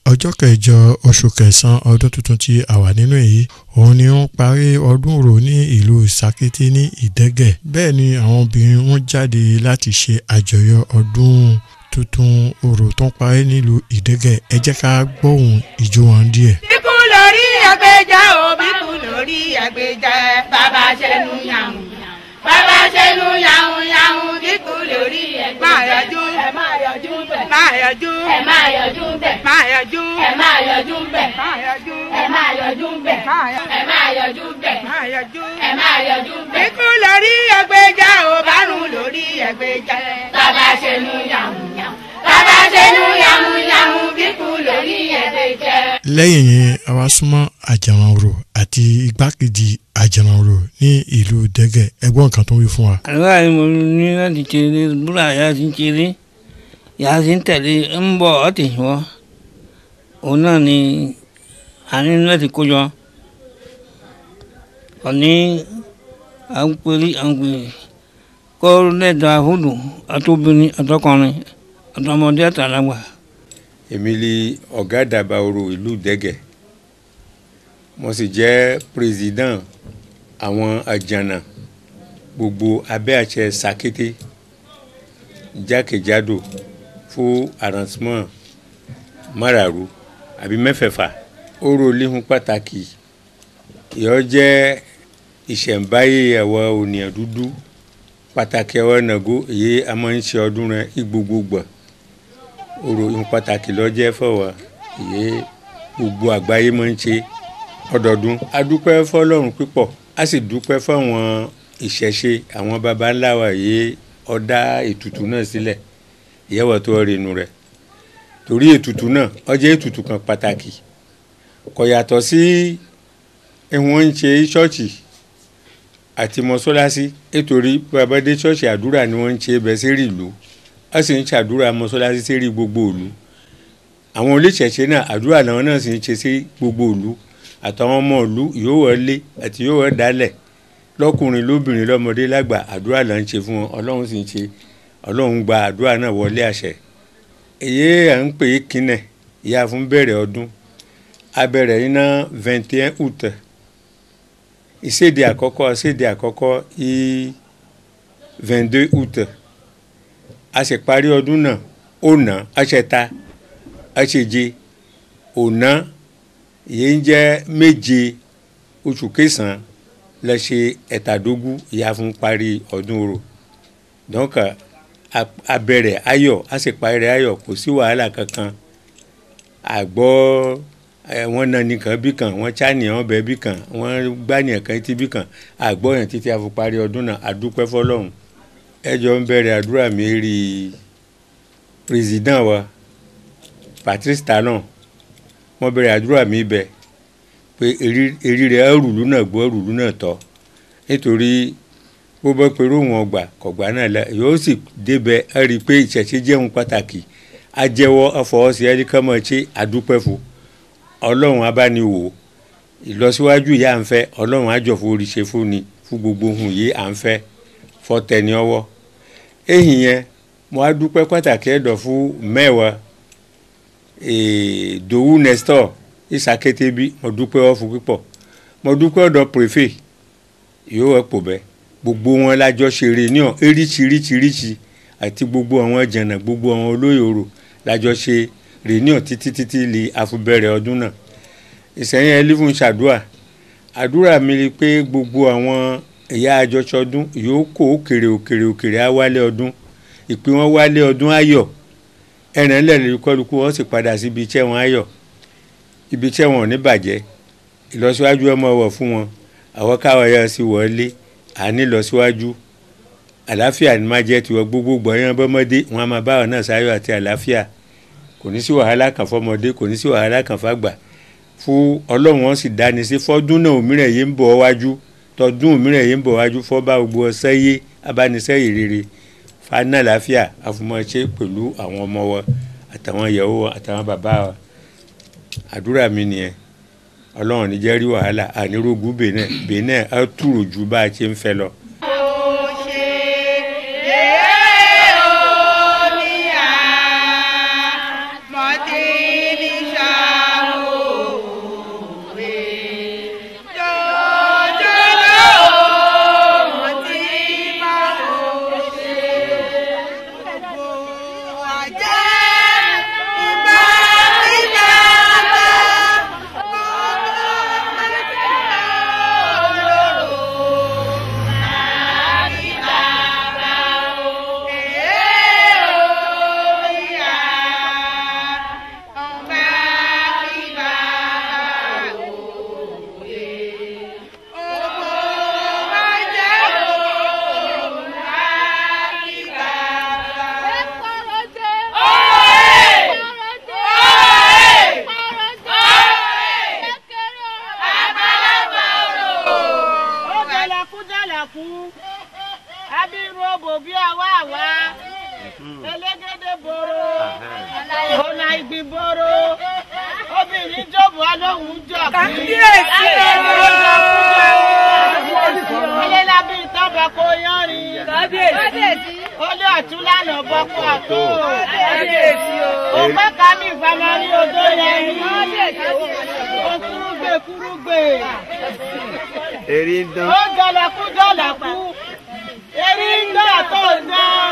ọjọ́ kẹjọ oṣù kẹsàn-án ọdún tuntun tí a wà nínú èyí òun ni wọ́n parí ọdún orò ní ìlú Sàkété ní Ìdẹ́gẹ̀ bẹ́ẹ̀ ni àwọn obìnrin wọn jáde láti ṣe àjọyọ̀ ọdún tuntun orò tó ń parí nílùú Ìdẹ́gẹ̀ ẹ jẹ́ ká gbóhùn ìjó wọn díẹ̀. bíkú lórí ẹgbẹ́jà o bíkú lórí ẹgbẹ́jà bàbá ṣẹnu yàwùn bàbá ṣẹnu yàwùn yàwùn bíkú lórí ẹgbẹ́jà. máa yọjú ẹ máa yọjú bẹ̀. máa yọjú ẹ máa yọjú bẹ̀. máa yọjú ẹ máa yọjú bẹ̀. máa yọjú ẹ máa yọjú bẹ̀. máa yọjú ẹ máa yọjú bẹ̀. máa yọjú. ẹ máa yọjú bẹ̀. bíkú lórí ẹgbẹ́jà o bárùn lórí ẹgbẹ́jà. bàbá ṣẹnu yàwùn yàwùn. bàbá ṣẹnu yàwùn yàwùn bíkú lórí ẹgbẹ́jà. lẹ́yìn yẹn a wá súnmọ́ àjàmàrò àti igbákejì àjàmàrò ní ìlú Ìdẹ́gẹ̀ ẹgbọ́n nǹkan tó ń wí fún wa. àlọ́ àyè mo ní láti ṣeré búrọ̀ àyà ti ń ṣeré yàrá ti ń tẹ̀lé ń bọ̀ ọ́ tì wọ́ òun náà ni a ní láti kó jọ ọ̀ní à ń pèrè à ń pèrè kó lẹ́dọ̀ àhúdù àtòbìnrin àtọkùnrin àtọmọdé àtàlágbà. èmi ni ọ̀gá àdàbà orò ìlú Ìdẹ́gẹ̀ mo sì jẹ́ président àwọn àjànà gbogbo abẹ́ àṣẹ Sàkété jákèjádò fún arrangement márààrú àbí mẹ́fẹ̀ẹ̀fà orò líhun pàtàkì ìyọ́ jẹ́ ìṣẹ̀ǹbáyé àwọn ònìyàn dúdú pàtàkì àwọn nàgó èyí a máa ń ṣe ọdún rẹ ìgbogbogbò orò ìhun pàtàkì lọ́jẹ́ fọwọ́ èyí gbogbo àgbáyé máa ń ṣe ọdọọdún a dúpẹ́ fọlọ́run pípọ̀ a sì dúpẹ́ fáwọn ìṣẹ̀ṣe àwọn baba ńlá wa yìí ọ̀dá ètùtù náà sílẹ̀ ìyẹ́wọ̀ tó rinu rẹ̀ torí ètùtù náà ó jẹ́ ètùtù kan pàtàkì kò yàtọ̀ sí wọ́n ń ṣe ṣọ́ọ̀ṣì àti mọ́ṣáláṣí nítorí babadé ṣọ́ọ̀ṣì àdúrà ni wọ́n ń ṣe bẹ́ẹ̀ sérí ìlú wọ́n sì ń ṣàdúrà mọ́ṣáláṣí sérí gbogbo ìlú àwọn oníṣẹ̀ṣe náà àdúrà náà náà sì ń ṣe sí gbogbo ìlú àtàwọn ọmọ ìlú yóò wọlé àti yóò wọ dálẹ̀ lọ́kùnrin lóbìnrin lọ́mọdé lágbà àdúrà là ń ṣe fún wọn ọlọ́run sì ń ṣe ọlọ́run gba àdúrà náà wọlé àṣẹ. èyí à ń pè é kínẹ̀ ìyá fún bẹ̀rẹ̀ ọdún abẹ̀rẹ̀ iná vingt et un août ìséde àkọ́kọ́ ìséde àkọ́kọ́ í vingt deux août a sì parí ọdún náà ọ̀nà àṣẹta àṣẹje ọ̀nà ìyẹn ń jẹ́ méje oṣù kẹsàn-án lẹ ṣe ẹ̀tàdógún ìyá fún parí ọdún orò donc abẹ̀rẹ̀ ayọ̀ a sì parí ayọ̀ kò sí wàhálà kankan àgbọ̀ wọ́n na nìkan bí kan wọ́n ṣàníyàn bẹ́ẹ̀ bí kan wọ́n gbàníyàn kan tí bí kan àgbọ̀ yẹn títí a fi parí ọdún náà àdúpẹ́ fọlọ́run ẹjọ́ ń bẹ̀rẹ̀ àdúrà mi rí président wa Patrice Talon mo bẹ̀rẹ̀ àdúrà mi bẹ̀ pé èrí rẹ̀ rùlú náà gbọ́ rùlú náà tọ́ nítorí bó bá perú wọn gbà kọ̀gbà náà la yóò sì débẹ̀ ẹ rí i pé ìṣẹ̀ṣe jẹun pàtàkì ajẹ́wọ́ afọwọ́sí ẹ̀ríkàmọ́ ṣe àdúpẹ́ fún ọlọ́run abániwò ìlọsíwájú yìí à ń fẹ́ ọlọ́run àjọfò oríṣẹ́ fún ni fún gbogbo ohun yìí à ń fẹ́ fọ́tẹ̀ni ọwọ́ èyìn yẹn mo á dúpẹ́ pàtàkì ẹ̀dọ̀ fún mẹ́wàá Dòwú Nestor Ìsàkété bí mo dúpẹ́ ọ fún pípọ̀ mo dúpẹ́ ọ̀dọ̀ préfet yóò ẹ̀ pò bẹ́ẹ̀ gbogbo wọn lájọ ṣe réunion eríṣiríṣiríṣi àti gbogbo àwọn jàǹnà gbogbo àwọn olóyè orò lájọ ṣe réunion títí títí lè àfubẹ̀rẹ̀ ọdún náà ìsẹ̀yìn ẹlífún ṣàdúrà àdúrà mi ni pé gbogbo àwọn ẹ̀yà àjọṣọdún yóò kó òkèrè òkèrè òkèrè á wálé ọdún ìpín wọn wálé ọdún ayọ̀ ẹ̀rìn lẹ́lẹ́ kọ́lùkù wọn sì padà sí ibi iṣẹ́ wọn ayọ̀ ibi iṣẹ́ wọn ò ní bàjẹ́ ìlọsíwájú ọmọ wọ̀ fún wọn àwọn káwọn yẹn sì wọlé àní ìlọsíwájú àlàáfíà ni máa jẹ́ tiwọn gbogbo gbọ̀nyán bọ́mọdé wọn a máa bá wọn náà sáyọ̀ àti àlàáfíà kò ní sí wàhálà kan fọmọdé kò ní sí wàhálà kan fàgbà fún ọlọ́run wọn sì dáni sí fọ́dún náà òmíràn yìí ń bọ̀ wájú tọdún òmíràn yìí ń bọ̀ wájú fọ́ba gbogbo ọ̀sẹ́ yé abánisẹ́yìn rere fana àlàáfíà àfọmọṣe pẹ̀lú àwọn ọmọ wọn àtàwọn ìyàwó wọn àtàwọn bàbá wọn àdúrà mi nìyẹn ọlọ́run ní jẹ́ rí wàhálà ànírógún bèèna bèèna á túrò ju bá a ṣe ń fẹ́ lọ. Mọ̀tí ní sọ. elégédé boro ọ̀nà ìgbín boro obìnrin jọ̀bù alóhùn jọ Kábíyèsí. elélábí ìtọ́bà kò yánrin Kábíyèsí. olé ọ̀tún lánàá bọ́kú àtó Kábíyèsí o. òpẹ́ kàmí ìfamari odó yẹn ní Kábíyèsí o. òkúrúgbè kúrúgbè Eri ń dán. ó jọlẹ̀kú jọlẹ̀kú erí ń gbà tó ń dán